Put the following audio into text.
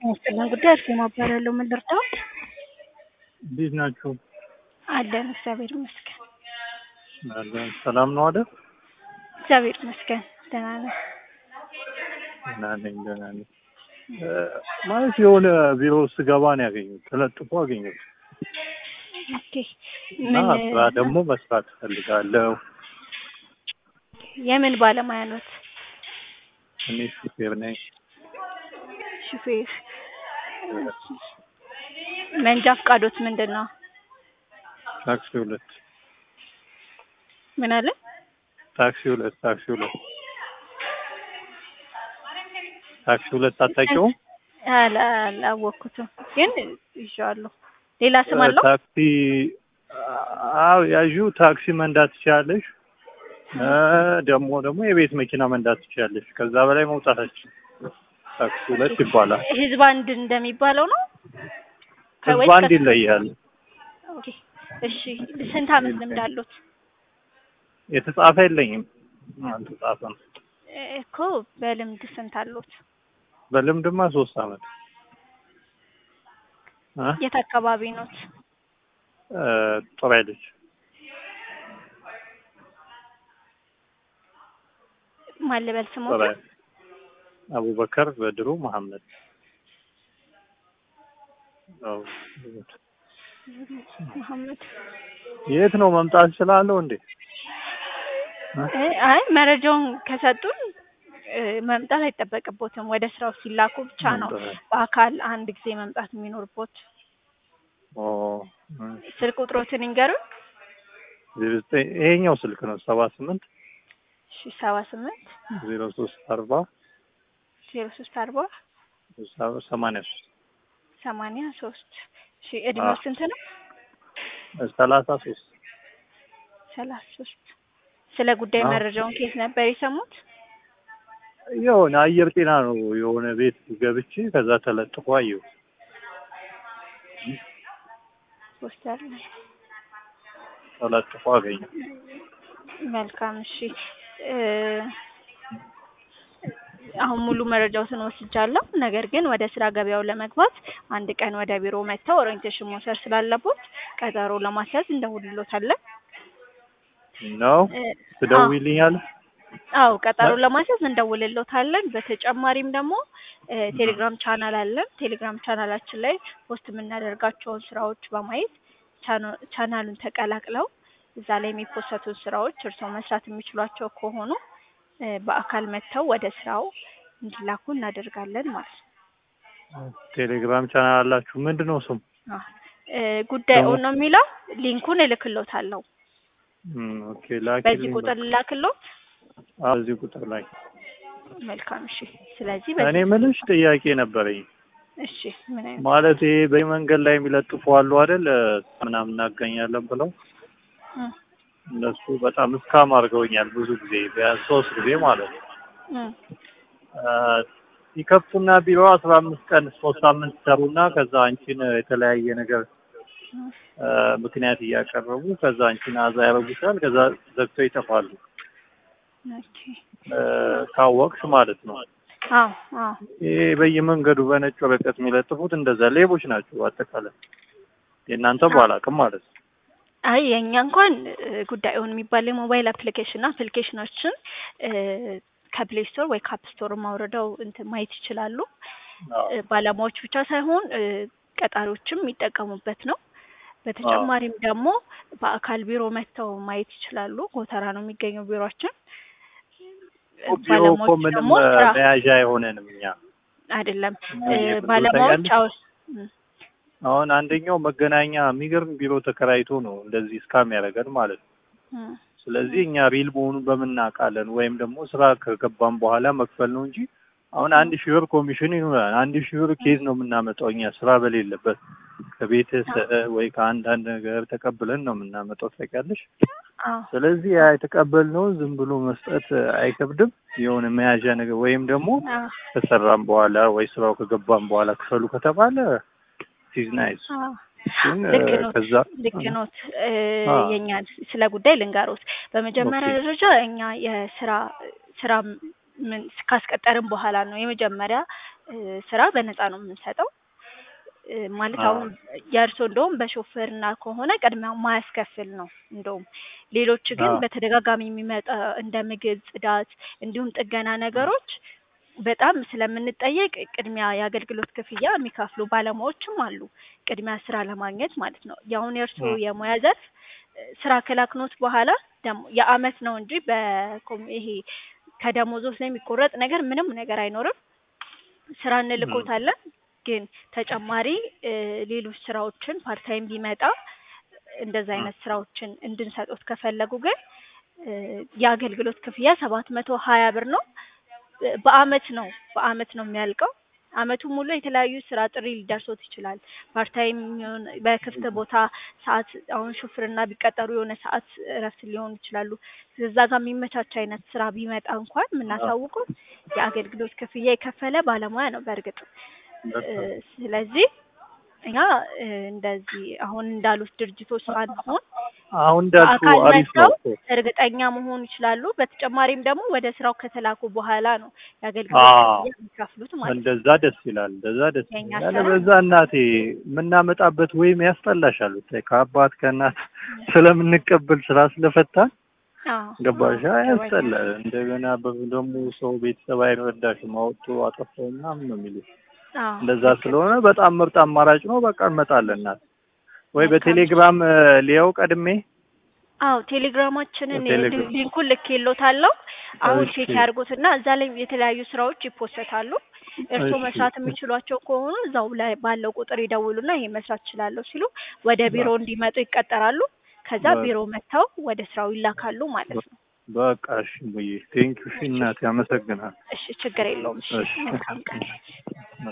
የሚያስጠላን ጉዳይ አርሴማ እባላለሁ። ምን ልርዳዎት? እንዴት ናችሁ? አለን እግዚአብሔር ይመስገን። አለን። ሰላም ነው አይደል? እግዚአብሔር ይመስገን ደህና ነን። ደህና ነኝ፣ ደህና ነኝ። እ ማለት የሆነ ቢሮ ስገባ ነው ያገኘሁት፣ ተለጥፎ አገኘሁት ኦኬ እና ምን ስራ ደግሞ መስራት እፈልጋለሁ። የምን ባለሙያ ኖት? እኔ ሹፌር ነኝ። ሹፌር። መንጃ ፈቃዶት ምንድን ነው? ታክሲ ሁለት ምን አለ? ታክሲ ሁለት ታክሲ ሁለት ታክሲ ሁለት አታውቂውም? አላ- አላወቅኩትም ግን ይዤዋለሁ። ሌላ ስም አለው? ታክሲ አዎ፣ ያዢው ታክሲ መንዳት ትችላለሽ። እ ደግሞ ደግሞ የቤት መኪና መንዳት ትችላለሽ። ከዛ በላይ መውጣታችን ታክሲ ሁለት ይባላል። ህዝብ አንድ እንደሚባለው ነው? ህዝብ ከወይስ አንድ ይለያል። ኦኬ እሺ። ስንት አመት ልምድ አሉት? የተጻፈ የለኝም፣ አልተጻፈም። እኮ በልምድ ስንት አሉት? በልምድማ ሶስት አመት እ የት አካባቢ ኖት? እ ጦር ኃይሎች ማን ልበል ጦር ስሞት? ኃይል አቡበከር በድሩ መሐመድ አዎ። መሐመድ የት ነው መምጣት እችላለሁ እንዴ? እ? እ አይ መረጃውን ከሰጡን እ መምጣት አይጠበቅቦትም። ወደ ስራው ሲላኩ ብቻ ነው መምጣት- በአካል አንድ ጊዜ መምጣት የሚኖርቦት። ኦ ስልክ ቁጥሮትን ይንገሩን። ዜሮ ዘጠኝ ይሄኛው ስልክ ነው ሰባ ስምንት እሺ ሰባ ስምንት ዜሮ ሶስት አርባ ዜሮ ሶስት አርባ ሰማንያ ሶስት ሰማንያ ሶስት እሺ እድሜው አዎ። ስንት ነው? ሰላሳ ሶስት ሰላሳ ሶስት ስለ ጉዳይ አዎ። መረጃውን ከየት ነበር የሰሙት? የሆነ አየር ጤና ነው የሆነ ቤት ገብቼ ከዛ ተለጥፎ አየሁ። ፖስተር ላይ ተለጥፎ አገኘሁ። መልካም እሺ እ አሁን ሙሉ መረጃዎትን ወስጃለሁ። ነገር ግን ወደ ስራ ገበያው ለመግባት አንድ ቀን ወደ ቢሮ መጥተው ኦሪየንቴሽን መውሰድ ስላለቦት ቀጠሮ ለማስያዝ እንደውልሎታለን። ነው እ ትደውይልኛለሽ? አዎ ቀጠሮ ለማስያዝ እንደውልሎታለን። በተጨማሪም ደግሞ እ ቴሌግራም ቻናል አለን። ቴሌግራም ቻናላችን ላይ ፖስት የምናደርጋቸውን ስራዎች በማየት ቻና- ቻናሉን ተቀላቅለው እዛ ላይ የሚፖሰቱ ስራዎች እርስዎ መስራት የሚችሏቸው ከሆኑ እ በአካል መጥተው ወደ ስራው እንዲላኩ እናደርጋለን ማለት ነው። ቴሌግራም ቻናል አላችሁ? ምንድን ነው ስሙ? አዎ እ ጉዳዩን ነው የሚለው ሊንኩን እልክሎታለሁ። እም፣ ኦኬ በዚህ ላኪልኝ። ቁጥር ልላክሎት። አዎ፣ እዚህ ቁጥር ላይ መልካም እሺ። ስለዚህ እኔ በዚህ ምልሽ ጥያቄ ነበረኝ። እሺ ምን አይነት ማለት ይሄ በመንገድ ላይ የሚለጥፉ አሉ አይደል? ምናምን እናገኛለን ብለው እም እነሱ በጣም እስካም አድርገውኛል። ብዙ ጊዜ ቢያንስ ሶስት ጊዜ ማለት ነው። እም አ፣ ይከፍቱና ቢሮ አስራ አምስት ቀን ሶስት ሳምንት ሰሩና ከዛ አንቺን የተለያየ ነገር እም አ፣ ምክንያት እያቀረቡ ከዛ አንቺን አዛ ያደርጉሻል። ከዛ ዘግተው ይጠፋሉ። ኦኬ አ፣ ካወቅሽ ማለት ነው። አዎ አዎ ይሄ በየመንገዱ በነጭ ወረቀት የሚለጥፉት እንደዛ ሌቦች ናቸው። አጠቃላይ የእናንተ ባላቅም ማለት ነው። አይ የእኛ እንኳን እ ጉዳዩን የሚባል የሞባይል አፕሊኬሽን አፕሊኬሽኖችን እ ከፕሌይ ስቶር ወይ ከአፕ ስቶር ማውረደው እንትን ማየት ይችላሉ። አዎ። እ ባለሙያዎች ብቻ ሳይሆን እ ቀጣሪዎችም የሚጠቀሙበት ነው። በተጨማሪም ደግሞ በአካል ቢሮ መጥተው ማየት ይችላሉ። ጎተራ ነው የሚገኘው ቢሮአችን። እ ቢሮ እኮ ባለሙያዎች ምንም ደግሞ ስራ መያዣ አይሆነንም እኛ አይደለም እ የት ባለሙያዎች ታውቂያለሽ? አዎ እም አሁን አንደኛው መገናኛ የሚገርም ቢሮ ተከራይቶ ነው እንደዚህ እስካም ያደረገን ማለት ነው። እም ስለዚህ እኛ ሪል መሆኑን በምናውቃለን ወይም ደግሞ ስራ ከገባን በኋላ መክፈል ነው እንጂ አሁን አንድ ሺህ ብር ኮሚሽን ይኖራል። አንድ ሺህ ብር ኬዝ ነው የምናመጣው እኛ ስራ በሌለበት ከቤተሰብ ወይ ከአንዳንድ ነገር ተቀብለን ነው የምናመጣው ታውቂያለሽ። አዎ ስለዚህ ያ የተቀበልነውን ዝም ብሎ መስጠት አይከብድም። የሆነ መያዣ ነገር ወይም ደግሞ አዎ ከሰራም በኋላ ወይ ስራው ከገባም በኋላ ክፈሉ ከተባለ ሲዝ ናይስ አዎ ግን ልክ ኖት ከዛ ልክ ኖት። እ አ የኛ ስለ ጉዳይ ልንገሮት። በመጀመሪያ ኦኬ ደረጃ እኛ የስራ ስራ ምን ካስቀጠርን በኋላ ነው የመጀመሪያ እ ስራ በነፃ ነው የምንሰጠው እ ማለት አዎ። አሁን የእርሶ እንደውም በሾፌርና ከሆነ ቅድሚያ ማያስከፍል ነው እንደውም ሌሎች ግን አዎ። በተደጋጋሚ የሚመጣ እንደ ምግብ ጽዳት እንዲሁም ጥገና ነገሮች በጣም ስለምንጠየቅ ቅድሚያ የአገልግሎት ክፍያ የሚከፍሉ ባለሙያዎችም አሉ ቅድሚያ ስራ ለማግኘት ማለት ነው የአሁን የእርሶ አ የሙያ ዘርፍ እ ስራ ከላክኖት በኋላ ደግሞ የአመት ነው እንጂ በኮም ይሄ ከደሞዞት ላይ የሚቆረጥ ነገር ምንም ነገር አይኖርም ስራ እም እንልኮታለን ግን ተጨማሪ እ ሌሎች ስራዎችን ፓርት ታይም ቢመጣ እንደዛ አ አይነት ስራዎችን እንድንሰጦት ከፈለጉ ግን እ የአገልግሎት ክፍያ ሰባት መቶ ሀያ ብር ነው እ በአመት ነው በአመት ነው የሚያልቀው አመቱን ሙሉ የተለያዩ ስራ ጥሪ ሊደርሶት ይችላል ፓርት ታይም ይሁን በክፍት ቦታ ሰዓት አሁን ሹፍርና ቢቀጠሩ የሆነ ሰዓት እረፍት ሊሆኑ ይችላሉ እዛ ጋር የሚመቻች አይነት ስራ ቢመጣ እንኳን አ የምናሳውቀው የአገልግሎት ክፍያ የከፈለ ባለሙያ ነው በእርግጥ እ በጣም ስለዚህ እኛ እ እንደዚህ አሁን እንዳሉት ድርጅቶች ሳንሆን አሁን እንዳልኩ በአካል አሪፍ ነው መጥተው እኮ እርግጠኛ መሆን ይችላሉ በተጨማሪም ደግሞ ወደ ስራው ከተላኩ በኋላ ነው አ የአገልግሎት ክፍያ የሚከፍሉት ማለት ነው እንደዛ ደስ ይላል እንደዛ ደስ የኛ ይላል ስራ ያለበዛ እናቴ የምናመጣበት ወይም ያስጠላሻል ብታይ ከአባት ከእናት ስለምንቀበል ስራ ስለፈታን አዎ ገባሻ አዎ ይገባኛል ያስጠላል እንደገና በ- ደግሞ ሰው ቤተሰብ አይረዳሽም አወጡ አጠፋው ምናምን ነው የሚሉት አዎ እንደዛ ልክ ነው ስለሆነ በጣም ምርጥ አማራጭ ነው በቃ እንመጣለን እናት ወይ መልካም እሺ በቴሌግራም እ ሊያው ቀድሜ አዎ ቴሌግራማችንን እ በቴሌግራም ሊ- ሊንኩን ልኬልዎታለሁ አሁን እሺ ቼክ ያድርጉትና እዛ ላይ የተለያዩ ስራዎች ይፖሰታሉ እርስዎ እሺ መስራት የሚችሏቸው ከሆኑ እዛው ላይ ባለው ቁጥር ይደውሉና ይሄ መስራት እችላለሁ ሲሉ ወደ ቢሮ በ- እንዲመጡ ይቀጠራሉ ከዛ በ- ቢሮ መጥተው ወደ ስራው ይላካሉ ማለት በ- ነው በቃ እሺ ሙዬ ቴንኪው እሺ እሺ እናቴ አመሰግናለሁ እሺ ችግር የለውም እሺ እሺ መልካም ቀን